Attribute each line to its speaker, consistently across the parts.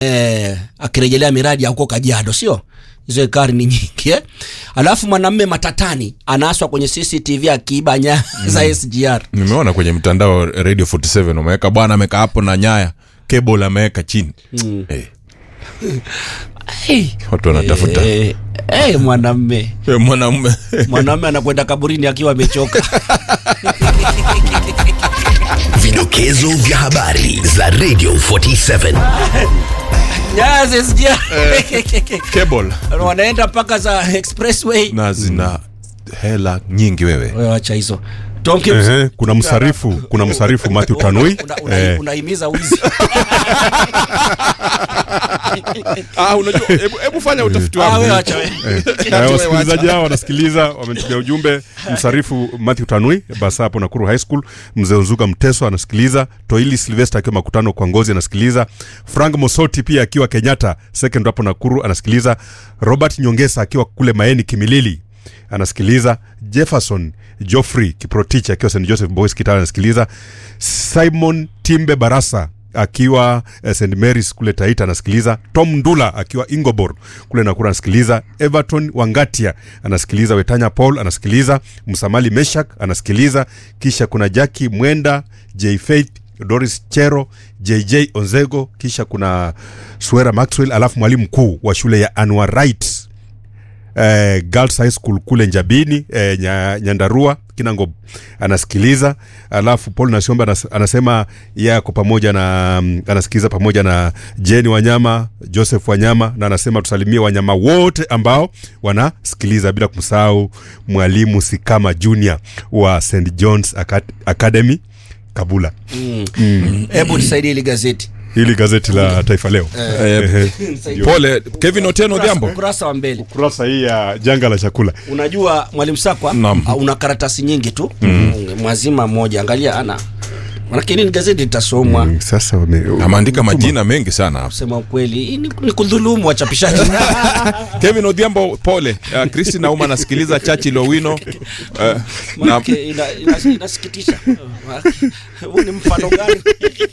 Speaker 1: eh, akirejelea miradi ya huko Kajiado, sio hizo ekari ni nyingi eh? Alafu mwanamme matatani anaswa kwenye CCTV akiiba nyaya za SGR.
Speaker 2: nimeona kwenye mtandao radio 47 umeweka bwana ameweka hapo na nyaya cable ameweka chini Eh,
Speaker 1: Hey,
Speaker 2: watu wanatafuta
Speaker 1: eh, eh, mwanamme
Speaker 2: Eh, mwanamume
Speaker 1: mwanamme anakwenda kaburini akiwa amechoka.
Speaker 3: Vidokezo vya habari za Radio 47.
Speaker 1: nyaya za SGR
Speaker 2: cable
Speaker 1: wanaenda mpaka za expressway.
Speaker 2: na zina hela nyingi wewe
Speaker 1: Wewe acha hizo Tom Kims,
Speaker 4: Ehe, kuna msarifu kuna msarifu Matthew Tanui
Speaker 1: una- una-
Speaker 4: eh,
Speaker 1: unahimiza wizi
Speaker 2: ah, unajua hebu hebu fanya utafiti
Speaker 1: Ah, wewe
Speaker 2: wako
Speaker 1: acha wewe.
Speaker 4: eh, wasikilizaji hao wanasikiliza wametumia ujumbe msarifu Matthew Tanui basa hapo Nakuru High School mzee Unzuga Mteso anasikiliza Toili Sylvester akiwa makutano kwa ngozi anasikiliza Frank Mosoti pia akiwa Kenyatta second hapo Nakuru anasikiliza Robert Nyongesa akiwa kule Maeni Kimilili anasikiliza Jefferson Geoffrey Kiprotich akiwa St Joseph Boys Kitale anasikiliza Simon Timbe Barasa akiwa eh, St Mary's kule Taita anasikiliza Tom Ndula akiwa Ingobor kule Nakuru anasikiliza Everton Wangatia anasikiliza Wetanya Paul anasikiliza Msamali Meshak anasikiliza kisha kuna Jackie Mwenda J Faith Doris Chero JJ Onzego kisha kuna Swera Maxwell alafu mwalimu mkuu wa shule ya Anwar Wright eh, Girls High School kule Njabini eh, nya, Nyandarua Kinango anasikiliza, alafu Paul Nasiomba anas, anasema yeye ako pamoja na mm, anasikiliza pamoja na Jeni Wanyama, Joseph Wanyama, na anasema tusalimie wanyama wote ambao wanasikiliza, bila kumsahau mwalimu Sikama Junior wa St John's Acad- Academy Kabula.
Speaker 1: Hebu nisaidie hili gazeti.
Speaker 4: Hili gazeti la Taifa Leo
Speaker 2: eh, pole Kevin Otieno Odhiambo
Speaker 1: Ukurasa wa mbele.
Speaker 4: kurasa hii ya janga la chakula
Speaker 1: Unajua mwalimu Sakwa
Speaker 2: Naam.
Speaker 1: uh, una karatasi nyingi tu mm. mwazima mmoja, angalia ana lakini ni gazeti litasomwa
Speaker 4: Mm, sasa wame,
Speaker 2: ameandika majina mengi sana
Speaker 1: kusema ukweli hii ni, ni kudhulumu wachapishaji
Speaker 2: Kevin Odhiambo pole uh, Christine Auma anasikiliza Churchill Owino uh, na
Speaker 1: Maanake ina- ina- inasikitisha. Huu ni mfano gani?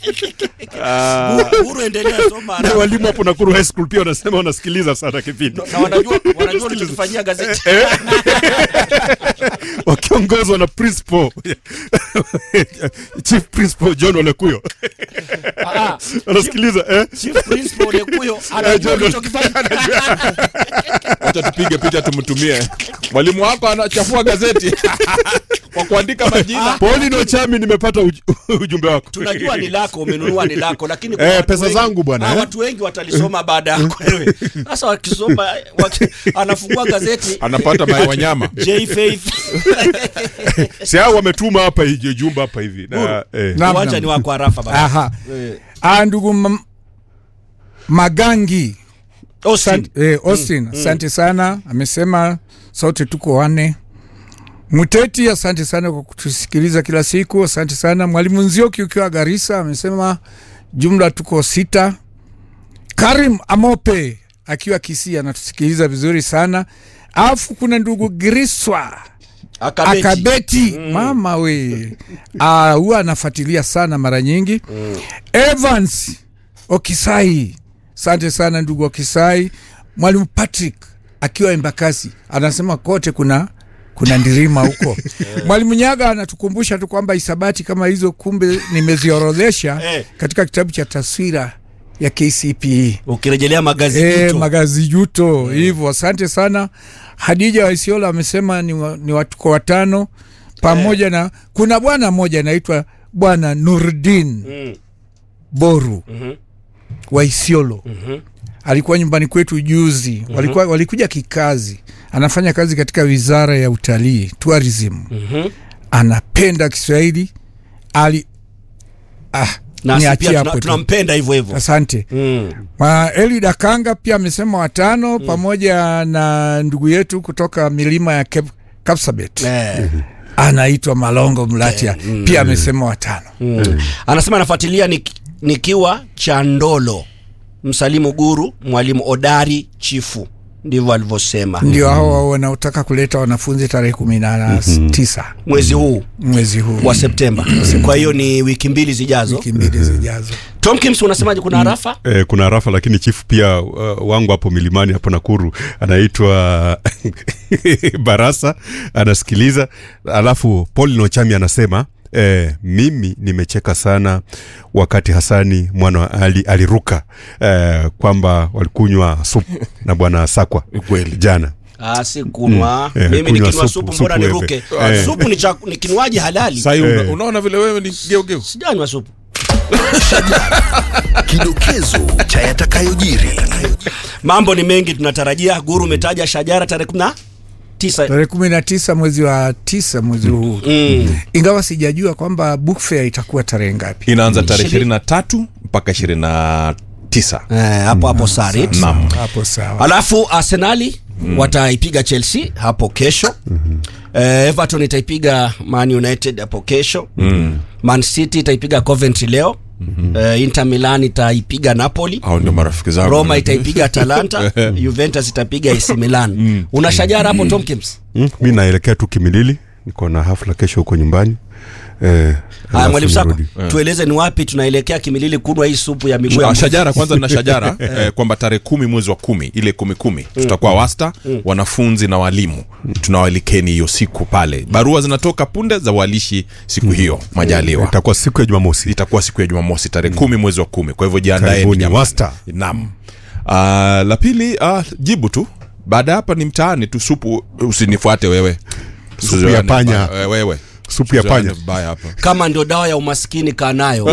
Speaker 1: Uhuru endelea soma
Speaker 4: Na
Speaker 1: haraka.
Speaker 4: walimu hapo Nakuru High School pia wanasema wanasikiliza sana kipindi
Speaker 1: na wanajua wanajua ulichofanyia gazeti
Speaker 4: wakiongozwa na principal chief principal John Olekuyo wanasikiliza eh?
Speaker 1: chief principal Olekuyo anajua
Speaker 4: John-
Speaker 1: ulichokifanya
Speaker 2: wacha tupige picha tumtumie mwalimu wako anachafua gazeti kwa kuandika majina
Speaker 4: Pauline Ochami, nimepata uj ujumbe wako.
Speaker 1: tunajua ni lako umenunua ni lako lakini kwa
Speaker 4: Eh,
Speaker 1: watu
Speaker 4: pesa
Speaker 1: wengi-
Speaker 4: zangu bwana,
Speaker 1: ah,
Speaker 4: eh.
Speaker 1: watu wengi watalisoma baada yako wewe sasa wakisoma waki, anafungua gazeti
Speaker 2: anapata maya wanyama
Speaker 1: J Faith
Speaker 4: si hao wametuma hapa hivi jumba hapa hivi na eh,
Speaker 5: Naam,
Speaker 1: uwanja
Speaker 5: naam.
Speaker 1: ni wako harafa bana
Speaker 5: Aha. Ah, ndugu M- Magangi
Speaker 1: Austin
Speaker 5: Asante- eh, Austin asante sana, amesema sote tuko wane. Muteti, asante sana kwa kutusikiliza kila siku, asante sana. Mwalimu Nzioki ukiwa Garissa amesema jumla tuko sita. Karim Amope akiwa Kisii anatusikiliza vizuri sana. Alafu kuna ndugu Griswa
Speaker 1: akabeti,
Speaker 5: akabeti mama we Ah, huwa anafuatilia sana mara nyingi Evans Okisai, asante sana ndugu Okisai. Mwalimu Patrick akiwa Embakasi anasema kote kuna kuna ndirima huko. Mwalimu Nyaga anatukumbusha tu kwamba hisabati kama hizo kumbe nimeziorodhesha
Speaker 1: Eh.
Speaker 5: katika kitabu cha taswira ya KCPE
Speaker 1: ukirejelea magazeti
Speaker 5: e,
Speaker 1: hicho.
Speaker 5: magazi juto hivyo. Asante sana. Hadija Waisiola amesema ni, wa, ni watuko watano pamoja na kuna bwana mmoja anaitwa bwana Nurdin
Speaker 1: Mm.
Speaker 5: Boru
Speaker 1: Mhm.
Speaker 5: wa Isiolo
Speaker 1: Mhm.
Speaker 5: alikuwa nyumbani kwetu juzi walikuwa, walikuja kikazi anafanya kazi katika wizara ya utalii tourism
Speaker 1: Mhm.
Speaker 5: anapenda Kiswahili ali ah,
Speaker 1: na
Speaker 5: niachie
Speaker 1: pia
Speaker 5: hapo
Speaker 1: tuna-
Speaker 5: tu.
Speaker 1: tunampenda hivyo hivyo
Speaker 5: asante
Speaker 1: Mm.
Speaker 5: Ma Eli Dakanga pia amesema watano pamoja na ndugu yetu kutoka milima ya Kep- Kapsabet
Speaker 1: Eh.
Speaker 5: anaitwa Malongo Mlatia pia amesema watano.
Speaker 1: Mm. anasema anafuatilia nik, nikiwa Chandolo msalimu guru mwalimu odari chifu ndivyo alivyosema
Speaker 5: ndio hao hao wanaotaka kuleta wanafunzi tarehe kumi na tisa
Speaker 1: mwezi huu
Speaker 5: mwezi huu
Speaker 1: wa Septemba. Kwa hiyo ni wiki mbili zijazo.
Speaker 5: wiki mbili zijazo.
Speaker 1: Tom Kims, unasemaje? Kuna harafa
Speaker 4: Eh, kuna rafa lakini chifu pia uh, wangu hapo milimani hapo Nakuru anaitwa Barasa anasikiliza, alafu Paul Nochami anasema Eh, mimi nimecheka sana wakati Hasani mwana wa Ali aliruka eh, kwamba walikunywa supu na bwana Sakwa
Speaker 2: Kweli.
Speaker 4: jana.
Speaker 1: Ah, si kunwa.
Speaker 4: Mm. Eh,
Speaker 1: Mimi
Speaker 4: kunywa
Speaker 1: nikinywa
Speaker 4: supu,
Speaker 1: supu mbona
Speaker 4: supu
Speaker 1: niruke?
Speaker 4: wewe. Eh.
Speaker 1: Supu ni, cha, ni kinywaji halali.
Speaker 2: Sahii
Speaker 4: Eh.
Speaker 2: una, unaona vile wewe ni geugeu
Speaker 1: Sijanywa supu.
Speaker 3: Kidokezo cha yatakayojiri.
Speaker 1: Mambo ni mengi tunatarajia. Guru umetaja Shajara tarehe kumi na tisa.
Speaker 5: tarehe kumi na tisa mwezi wa tisa mwezi huu
Speaker 1: Mm.
Speaker 5: ingawa sijajua kwamba book fair itakuwa tarehe ngapi
Speaker 2: inaanza tarehe
Speaker 1: Ishirini.
Speaker 2: ishirini na tatu mpaka ishirini na tisa
Speaker 1: Eh, hapo hapo Sarit.
Speaker 2: Naam.
Speaker 5: hapo sawa
Speaker 1: Alafu Arsenali wataipiga Chelsea hapo kesho. Eh, Everton itaipiga Man United hapo kesho. Man City itaipiga Coventry leo. Eh, Inter Milan itaipiga Napoli.
Speaker 2: hao ndio marafiki zangu
Speaker 1: Roma itaipiga Atalanta, Juventus itapiga AC Milan. Una Shajara hapo Tomkins?
Speaker 4: Mm, mi naelekea tu Kimilili, niko na hafla kesho huko nyumbani eh,
Speaker 1: Haya,
Speaker 4: alafu
Speaker 1: mwalimu Sako,
Speaker 4: nirudi.
Speaker 1: tueleze ni wapi tunaelekea Kimilili kunwa hii supu ya miguu ya
Speaker 2: Ah,
Speaker 1: mbuzi.
Speaker 2: shajara kwanza na shajara eh, kwamba tarehe kumi mwezi wa kumi ile kumi kumi tutakuwa wasta wanafunzi na walimu tunawalikeni hiyo siku pale barua zinatoka punde za walishi siku hiyo majaliwa
Speaker 4: itakuwa siku ya Jumamosi.
Speaker 2: itakuwa siku ya jumamosi tarehe kumi mwezi wa kumi kwa hivyo jiandaeni
Speaker 4: Karibuni,
Speaker 2: jamani.
Speaker 4: wasta.
Speaker 2: naam Ah, la pili ah, jibu tu baada ya hapa ni mtaani tu supu usinifuate wewe
Speaker 4: Supu ya
Speaker 2: Tusizoeane
Speaker 4: panya.
Speaker 2: vibaya. Eh, wewe
Speaker 4: Supu ya
Speaker 2: Tusizoeane
Speaker 4: panya.
Speaker 2: vibaya hapa
Speaker 1: Kama ndio dawa ya umaskini kaa nayo.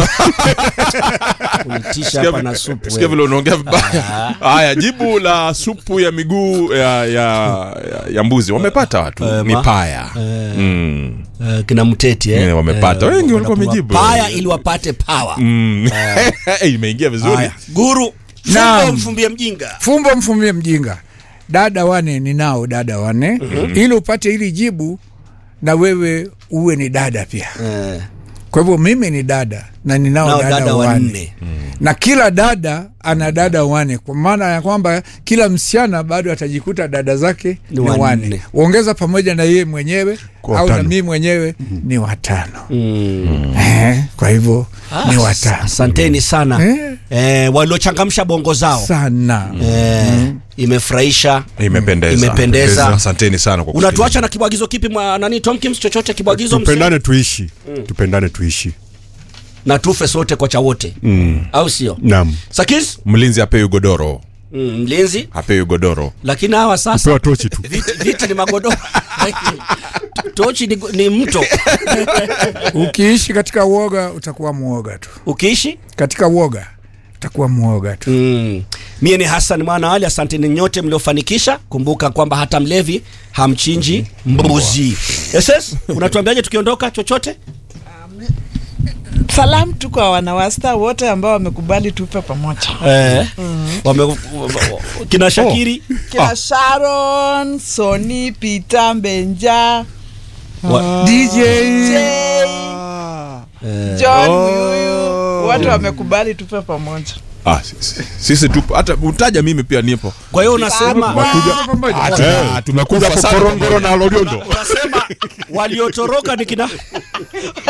Speaker 1: Unitisha hapa na supu.
Speaker 2: sikia
Speaker 1: wewe.
Speaker 2: vile unaongea vibaya haya jibu la supu ya miguu ya, ya, ya, ya mbuzi wamepata watu
Speaker 1: Eh,
Speaker 2: ni
Speaker 1: ma-
Speaker 2: paya mm.
Speaker 1: Eh, kina mteti eh.
Speaker 2: Eh, wamepata. Wengi walikuwa
Speaker 1: wanapigwa
Speaker 2: wamejibu.
Speaker 1: Paya ili wapate power.
Speaker 2: Mm. imeingia vizuri
Speaker 1: Haya. Guru,
Speaker 5: Naam.
Speaker 1: fumbo mfumbie mjinga.
Speaker 5: fumbo mfumie mjinga dada wane ninao dada wane ili upate hili jibu na wewe uwe ni dada pia
Speaker 1: Eh,
Speaker 5: kwa hivyo mimi ni dada na ninao
Speaker 1: nao
Speaker 5: dada,
Speaker 1: dada
Speaker 5: wane
Speaker 1: wanne.
Speaker 5: na kila dada ana dada wane kwa maana ya kwamba kila msichana bado atajikuta dada zake
Speaker 1: Ni
Speaker 5: ni
Speaker 1: wanne.
Speaker 5: wane uongeza pamoja na yeye mwenyewe
Speaker 4: Kwa
Speaker 5: au na
Speaker 4: watano.
Speaker 5: mii mwenyewe ni watano
Speaker 1: Mm.
Speaker 5: eh, kwa hivyo
Speaker 1: Ah,
Speaker 5: ni watano
Speaker 1: Asanteni sana.
Speaker 5: Eh.
Speaker 1: Eh, waliochangamsha bongo zao.
Speaker 5: sana
Speaker 1: Eh, imefurahisha.
Speaker 2: imependeza
Speaker 1: Imependeza.
Speaker 2: asanteni sana kwa
Speaker 1: Unatuacha na kibwagizo kipi mwa nani Tomkins chochote kibwagizo msee?
Speaker 4: Tupendane tuishi, tupendane tuishi.
Speaker 1: na tufe sote kocha wote. Au sio?
Speaker 4: Naam,
Speaker 1: Sakis
Speaker 2: mlinzi apewi godoro
Speaker 1: mm, mlinzi
Speaker 2: apewi godoro
Speaker 1: lakini hawa sasa
Speaker 4: pewa tochi tu.
Speaker 1: viti, viti ni magodoro tochi ni, ni mto
Speaker 5: ukiishi katika uoga utakuwa mwoga tu
Speaker 1: ukiishi
Speaker 5: katika uoga utakuwa mwoga tu
Speaker 1: mm. mie ni Hassan mwana Ali, asanteni nyote mliofanikisha. Kumbuka kwamba hata mlevi hamchinji mbuzi. SS, unatuambiaje tukiondoka chochote?
Speaker 6: Salamu tu kwa wanawasta wote ambao wamekubali tupe pamoja,
Speaker 1: Eh, wame, kina Shakiri
Speaker 6: kina Sharon, Soni, Peter, Mbenja,
Speaker 1: wa,
Speaker 5: DJ
Speaker 6: Jay, John Muyuyu, wote wamekubali tupe pamoja.
Speaker 2: ah, sisi, sisi tupo hata utaja mimi pia nipo
Speaker 1: kwa hiyo unasema
Speaker 2: Ah, tuna- tumekufa
Speaker 4: hapo
Speaker 2: sana
Speaker 4: Korongoro
Speaker 2: pamoja.
Speaker 4: na Loliondo.
Speaker 1: unasema waliotoroka ni kina